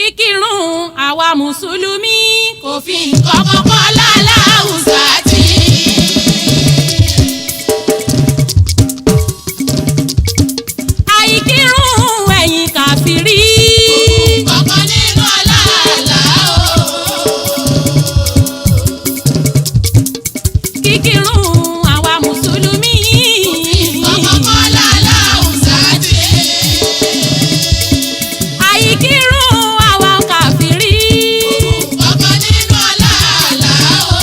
kíkírun àwa mùsùlùmí kò fi nǹkan kan kọ́ láláùsà tí. àìkírun ẹ̀yin kàfírí kọ̀ọ̀kan nínú aláàlá o. kíkírun àwa mùsùlùmí kọ̀ọ̀kan kọ́ láláùsà tí. àìkírun àwa kàfírí kọ̀ọ̀kan nínú aláàlá o.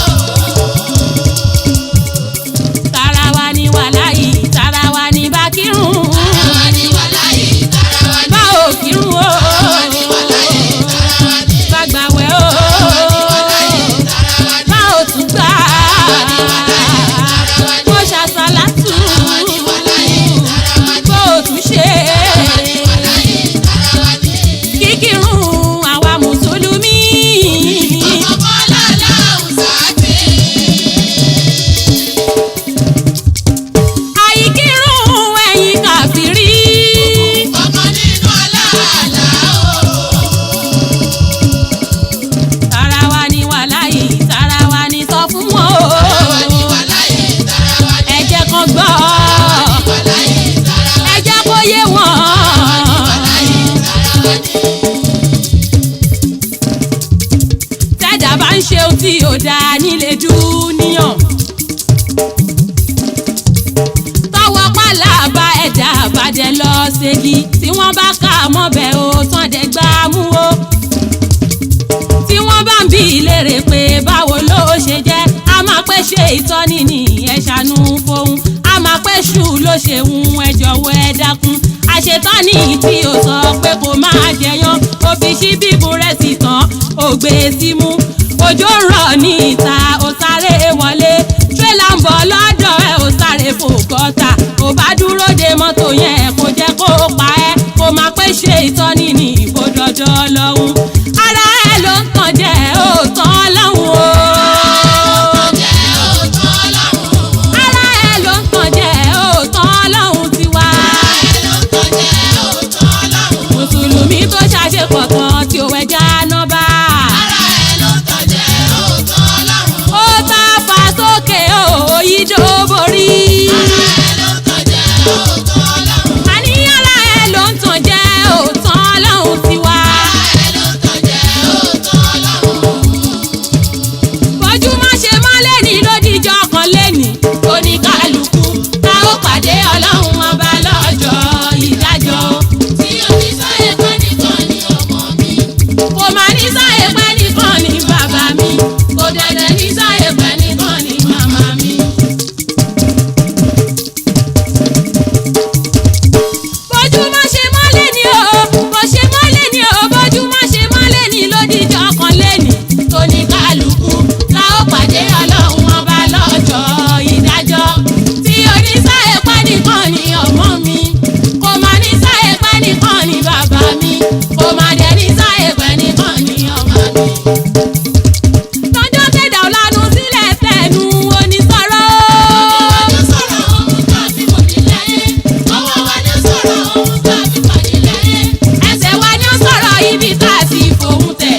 tara wa ni wàláyì tara wa ni bá kírun Tarawa ni wàláyé, tarawa ni bá ò kírun o tarawa ni wàláyé, tarawa ni bá gbàwẹ̀ o wàláyé, tarawa ni bá ò tún gbà tarawa ni mo ṣàṣàlátù tarawa ni wàláyé, tarawa ni bó o tún ṣe wàláyé, tarawa ni. kíkírun àwa mùsùlùmí Kọ̀ọ̀kan láláùsà tí. àìkírun ẹ̀yin kàfírí kọ̀ọ̀kan nínú aláàlá o. tara wa ni wàláyì tara wa ni sọ fún wọn Tarawa ni o wàláyé, tarawa ni ẹ jẹ́ kán gbọ́ wàláyé, tarawa ẹ jẹ́ kó yé wọn. wàláyé, tarawa ni. tẹ́jà bá ń ṣe ohun tí ò dáa nílé dúníyàn. tọwọ́ pàlàbà ẹ̀dá àbàjẹ́ lọ ṣègi tí wọ́n bá kà á mọ́bẹ̀ o tán dẹ̀ gbá a mú o. tí wọ́n bá ń bi ìlérè pé báwo ló ṣe jẹ́ a máa pẹ́ ṣe ìtọ́ni ní ẹ̀ ṣàánú fóun a máa pẹ́ ṣù ló ṣe ń ẹ jọ̀wọ́ ẹ dákun àṣetọ́ni tí o sọ pé kò máa jẹyàn ó fi ṣí bíbu rẹ̀ sí tán ó gbé e símú òjò rọ̀ ní ìta ó sáré wọlé tírélà ń bọ̀ lọ́dọ̀ ẹ̀ ó sáré fò gọ́tà ó bá dúró de mọ́tò yẹn kó jẹ́ kó pa ẹ́ kó máa pẹ́ ṣe ìtọ́ni ní ìbòdọ́dọ́ lọ́hùn ara ẹ̀ ló ń tàn jẹ́ òótọ́ lọ́hùn o. Jẹ́ òótọ́ Ọlọ́run. ara ẹ̀ ló ń tàn jẹ́ òótọ́ lọ́hùn tiwa. mùsùlùmí tó ṣàṣepọ̀ tán tí ó wẹja náà bá. ó bá fa sókè òyìnbó borí. àníyànlá ẹ̀ ló ń tàn jẹ́ òótọ́ lọ́hùn tiwa. bójú má ṣe mọ́lẹ̀ ní lódìjọ́ kan lẹ́nì oníkálukú tá ó pàdé ọlọ́run ọba lọ́jọ́ ìdájọ́. kò má ní sáyé pẹ́ nìkan ní bàbá mi kò dẹ̀dẹ̀ ní sáyé pẹ́ nìkan ní màmá mi. bójú má ṣe mọ́lẹ̀ ní o bó ṣe mọ́lẹ̀ ní o bójú má ṣe mọ́lẹ̀ ní lódìjọ́ kan lẹ́nì tóní kálukú la ó pàdé ọlọ́run ọba lọ́jọ́ ìdájọ́ tí oníṣàyè pẹ́ nìkan ní ọmọ mi kò má ní sáyé pẹ́ nìkan ní bàbá mi kò má dẹ̀ ní sáyé pẹ́ nìkan ní ọmọ mi. lọ́jọ́ tẹ̀dá ọ̀lànà sílẹ̀ tẹ̀nu onísọ̀rọ̀. ẹsẹ̀ wa ni ó sọ̀rọ̀ ibi tá a ti fòun tẹ̀.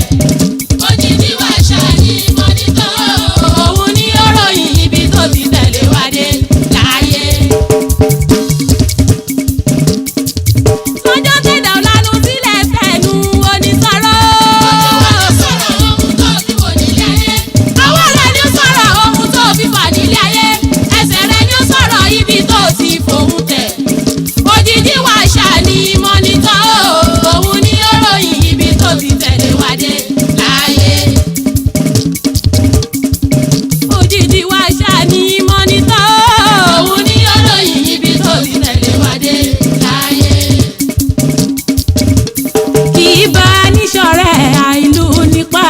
òun ni ó ròyìn ibi tó ti tẹ̀lé wa dé láàyè. lọ́jọ́ tẹ̀dá ọ̀lànà sílẹ̀ tẹ̀nu onísọ̀rọ̀. àwọn rẹ̀ ni ó sọ̀rọ̀ ohun tó fi fà nílé ayé. ẹsẹ̀ rẹ̀ ni ó sọ̀rọ̀ ibi tó ti fòun tẹ̀. òjijì wa ṣàní mọ́nítọ́ òun ni ó ròyìn ibi tó ti tẹ̀lé wa dé láàyè. òjijì wa ṣàní mọ́nítọ́ òun ni ó ròyìn ibi tó ti tẹ̀lé wa dé láàyè. kì í bá níṣọ̀rẹ́ àìlú nípa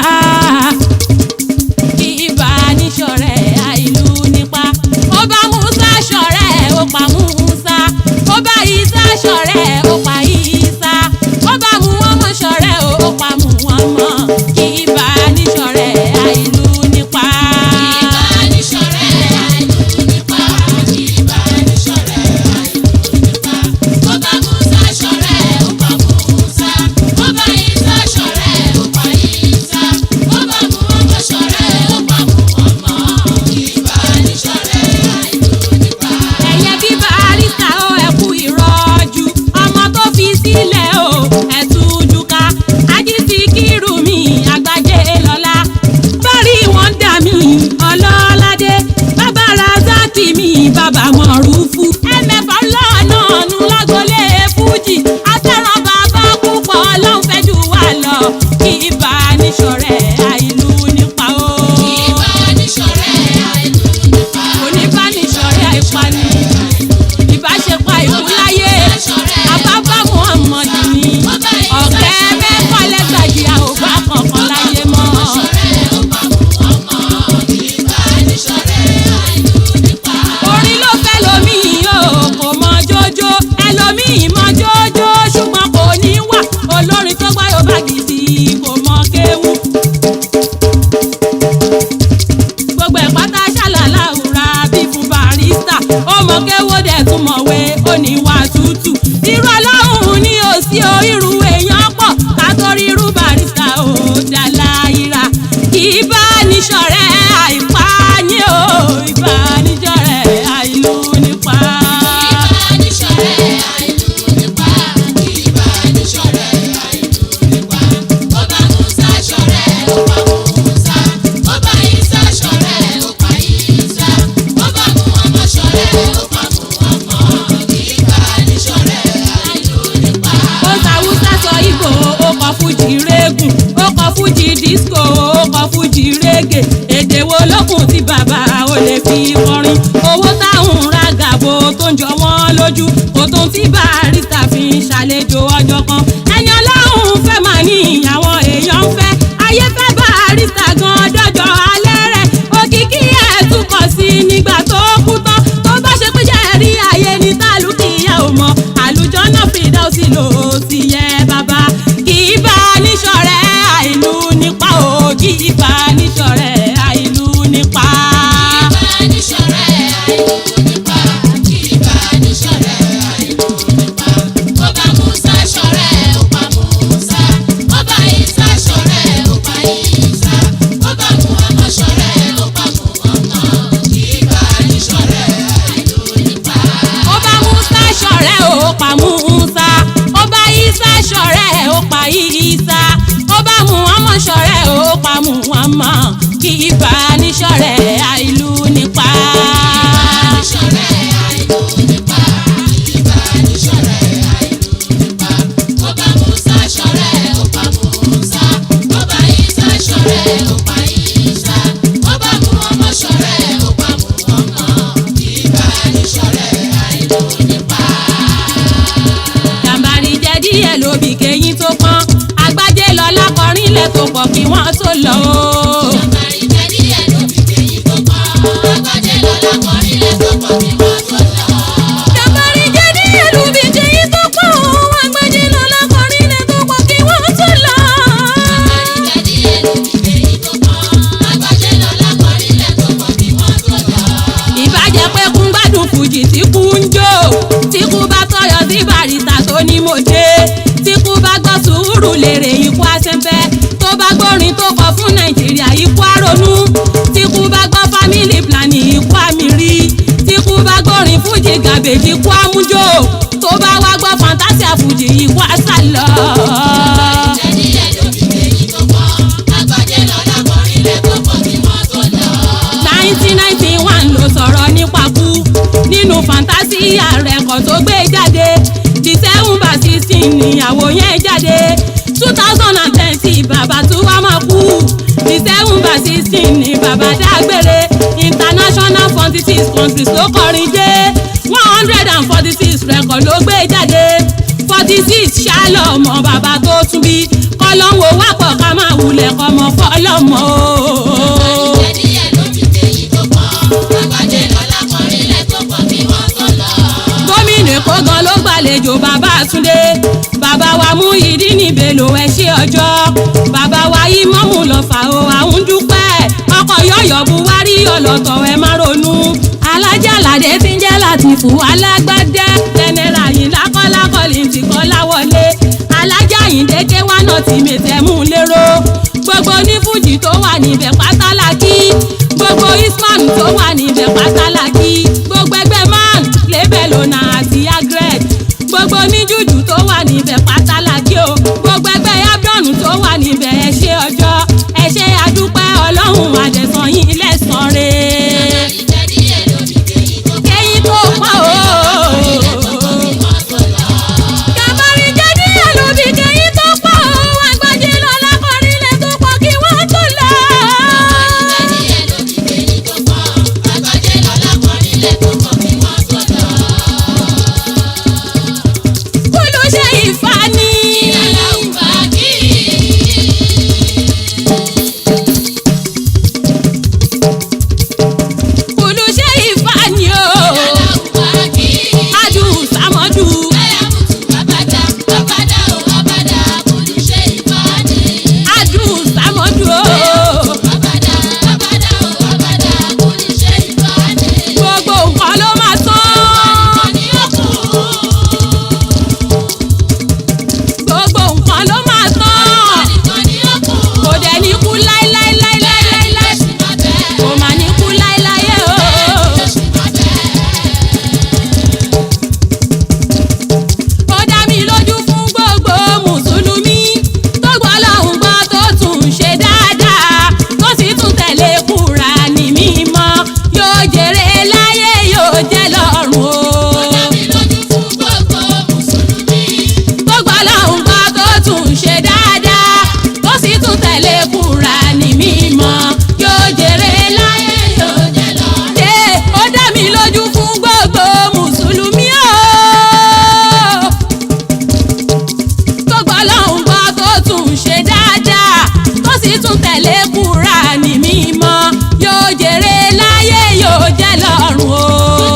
kì í bá níṣọ̀rẹ́ àìlú nípa ó bá Musa ṣọ̀rẹ́ ó pa Musa ó bá Isa ṣọ̀rẹ́ ó pa Isa ó bá Muhammad ṣọ̀rẹ́ ó pa Muhammad. kí ibà níṣọ̀rẹ́ àìlú nípa o. oníbánisọ̀rẹ́ àìpani ìbáṣepọ̀ àìkúláyé àbábá muhammed ni ọ̀kẹ́ mẹ́fà lẹ́gbàjì àwògbà kankan láyé mọ́. orin ló fẹ́ lómìn o kò mọ jójó ẹlòmíì mọ jójó ṣùgbọ́n kò ní wà olórin tó gbá yóò bá gidi kò mọ kéwú. gbogbo ẹ̀ pátá ṣàlàlà òra bí fún barista ó mọ kéwó dẹ̀ tún mọ̀wé ó ní wà tútù. irú ọlọ́run ní òsì o irú èèyàn pọ̀ ká tó rí irú barista ó dá láyìíra kì í bá níṣọ̀rẹ́ àìpáyé o ìbánisọ̀rẹ́ àìlú nípa. ó sàwùsà sọ ìbò ó kọ fújì régùn ó kọ fújì disco ó kọ fújì régè èdè wo lókun tí bàbá ò lè fi kọrin owó táwọn ra gàbó tó ń jọ wọ́n lójú kò tó tí barista fi ń ṣàlejò ọjọ́ kan ẹni ọlọ́run fẹ́ mà ní àwọn èèyàn ń fẹ́ ayé fẹ́ barista gan dọ́jọ́ alẹ́ rẹ̀ òkìkí ẹ̀ tún kọ̀ sí nígbà tó kú tán tó bá ṣe pé jẹ́ rí ayé ní tálùkìyà ò mọ̀ àlùjọ náà fìdá ó sì lò ó sì yẹ bàbá kì í bá níṣọ̀rẹ́ àìlú nípa ò kì í bá níṣọ̀rẹ́ àìlú nípa. ó bá musa ṣọ̀rẹ́ ó pa musa ó bá isa ṣọ̀rẹ́ ó pa isa ó bá muhammad ṣọ̀rẹ́ ó pa muhammad kì í bá níṣọ̀rẹ́ àìlú nípa. jàǹbárí jẹ́ díẹ̀ lóbì kéyìn tó pọ́n agbájé lọ lákọrin lẹ̀ tó pọ̀ kí wọ́n tó lọ o. jàǹbárí jẹ́ díẹ̀ lóbì kéyìn tó pọ́n agbájé lọ lákọrin lẹ̀ tó pọ̀ kí wọ́n tó lọ. ìbàjẹ́ pé kún gbádùn fújì tí kú ń jó tí kú bá tọyọ sí barista tó ní mo dé tí kú bá gbọ́ sùúrù lèrè ikú àṣẹfẹ́ tó bá gbórin tó kọ fún nàìjíríà ikú àrònú tí kú bá gbọ́ family planning ikú àmìrí tí kú bá gbórin fújì gàbèjì ikú àmújò tó bá wá gbọ́ fantasia fújì ikú àṣàlọ́. nineteen ninety one ló sọ̀rọ̀ nípa kú nínú fantasia rẹ̀kọ̀ tó gbé jáde december sixteen níyàwó yẹn jáde two thousand and twenty bàbá tó wá máa kú december sixteen ní bàbá dágbére international forty six countries ló kọrin dé one hundred and forty six rẹ̀kọ̀ ló gbé jáde forty six ṣálọ̀ ọmọ bàbá tó tún bí kọ́lọ́hún wà pọ̀ ká máa wulẹ̀ kọ́mọ fọ́lọ́mọ o. gómìnà èkó gan ló gbàlejò bàbá Túndé bàbá wa mú ìdí níbelò ẹ ṣe ọjọ́ bàbá wa yí mọ́mú lọ́fà o àwọn dúpẹ́ ọkọ̀ yọ̀yọ̀ buwari ọlọ́tọ̀ ẹ má ronú alájà ládé tí ń jẹ́ látìfù alágbádá jẹnẹra yìí lákọ́lákọ́lì ti kọ́ láwọlé alájà yìí déké wá náà ti mètẹ́mú lérò gbogbo onífújì tó wà níbẹ̀ pátálákì gbogbo isman tó wà níbẹ̀ pátálákì gbogbo ẹgbẹ́ man lébẹ̀ lónà àti agret gbogbo oníjújù tó wà níbẹ̀ pátálákì o gbogbo ẹgbẹ́ abdon tó wà níbẹ̀ ẹ ṣé ọjọ́ ẹ ṣé adúpẹ́ ọlọ́run àdẹ̀sán yín lẹ́sàn-án rẹ̀ kẹ́yìn tó pọ̀ o. Kàmárì jẹ́ díẹ̀ lóbi kẹ́yìn tó pọ̀ o. Àgbájé lọ lákọrin sì tún tẹ̀lé Kùránì mímọ́ yóò jèrè láyé yóò jẹ́ lọ́run o.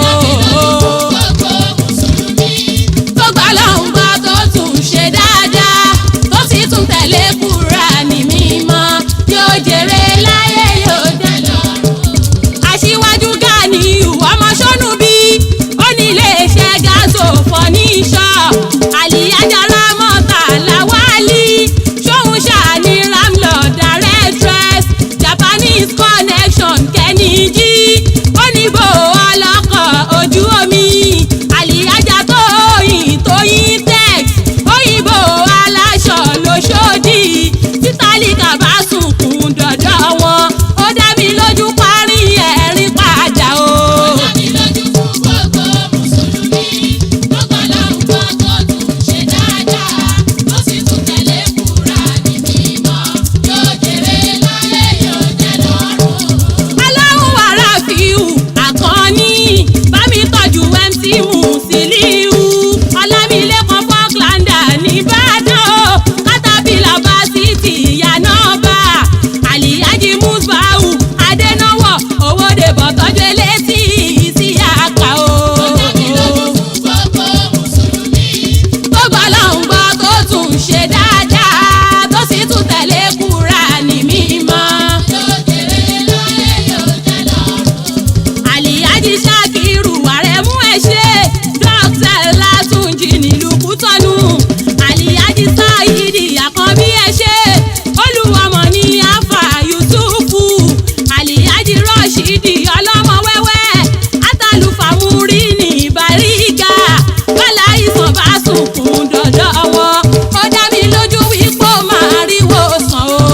gbogbo mùsùlùmí. tó gbà lọ́hùn gbọ́ tó tún ṣe dáadáa tó sì tún tẹ̀lé Kùránì mímọ́ yóò jèrè láyé yóò jẹ́ lọ́run. aṣíwájú Gani ọmọ sọ́nù bí ó ní iléeṣẹ́ gáàsò fọ́níṣọ́ àlìyájára mọ́ta làwálí ṣóhun ṣàní ramlord directress Japanese connection kẹ́nìjí oníbò ọlọ́kọ̀ ojú omi àlìyájá tóyìn tóyìn tex òyìnbó aláṣọ lóṣòdì títàlíkà bá sunkún dọ̀dọ̀ wọn ó dá mi lójú parí ẹ̀rín padà o. Dàbí lójú fún gbogbo mùsùlùmí. Tó gbà lọ́hùn gbọ́ tó tún ṣe dáadáa. Tó sì tún tẹ̀lé Kùránì mímọ́. Yóò jèrè láyé yóò jẹ́ lọ́run. aláwọ̀ wàrà fíù àkànní bámi tọ́jú mc musiliu ọlámilẹ́kan falklander nìbàdàn o kátàbílà fásitì yanaba aliyaji musbau adẹnawọ owóde bọ̀tọ́jú elétí sí àkà o. Dàbí lójú fún gbogbo mùsùlùmí. tó gbọ́ lọ́hùn gbọ́ tó tún ṣe dáadáa tó sì tún tẹ̀lé Kùránì mímọ́. Yóò jèrè láyé yóò jẹ́ lọ́run. àlìyájí ṣàkírù àrẹ̀mú ẹ̀ ṣe dókítà látúnjì nílùú kútọ́nù àlìyájí sáyidi àkànbí ẹ̀ ṣe olùwọ́mọ ní afa yusufu àlìyájí rọ́ṣídì ọlọ́mọ wẹ́wẹ́ àtàlùfàmúrí ní ìbáríga bọ́lá ìsàn bá sunkún dọ̀dọ̀ wọn ó dá mi lójú wípé ó máa rí wòsàn o.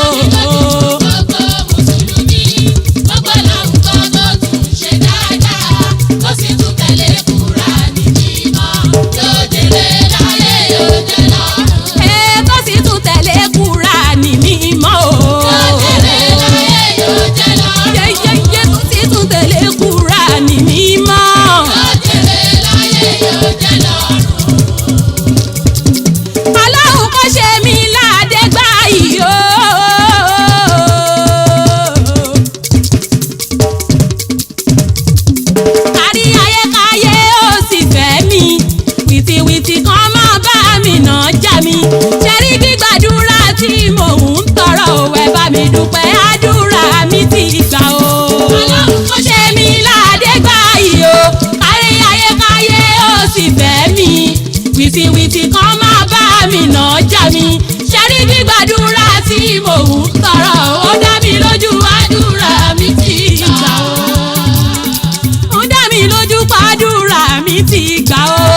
Gbogbo mùsùlùmí. Gbogbo lọ́hùn gbọ́ tó tún ṣe dáadáa. Tó sì tún tẹ̀lé Kùránì mímọ́. Yóò jèrè láyé yóò jẹ́ lọ́run. Ẹ tó sì tún tẹ̀lé Kùránì mímọ́ o. Yóò jèrè láyé yóò jẹ́ lọ́run. Yẹ́yẹ́yẹ́ tó sì tún tẹ̀lé Kùránì mímọ́. Yóò jèrè láyé yóò jẹ́ lọ́run. Ọlọ́run kò ṣe mí láàdé gbà yìí o. Kárí ayé káyé ó sì fẹ́ mi. Wìtìwìtì kan máa bá mi nà já mi. Ṣẹ́rí gbígbàdúrà tí mò ń tọrọ òwe bá mi dúpẹ́ àdúrà mi ti gbà o. Ọlọ́run kò ṣe mí láàdé gbà yìí o. Kárí ayé káyé ó sì fẹ́ mi. Wìtìwìtì kan máa bá mi nà já mi. Ṣẹ́rí gbígbàdúrà tí mò ń tọrọ ó dá mi lójú àdúrà mi ti gbà o ó dá mi lójú pàdúrà mi ti gbà ó.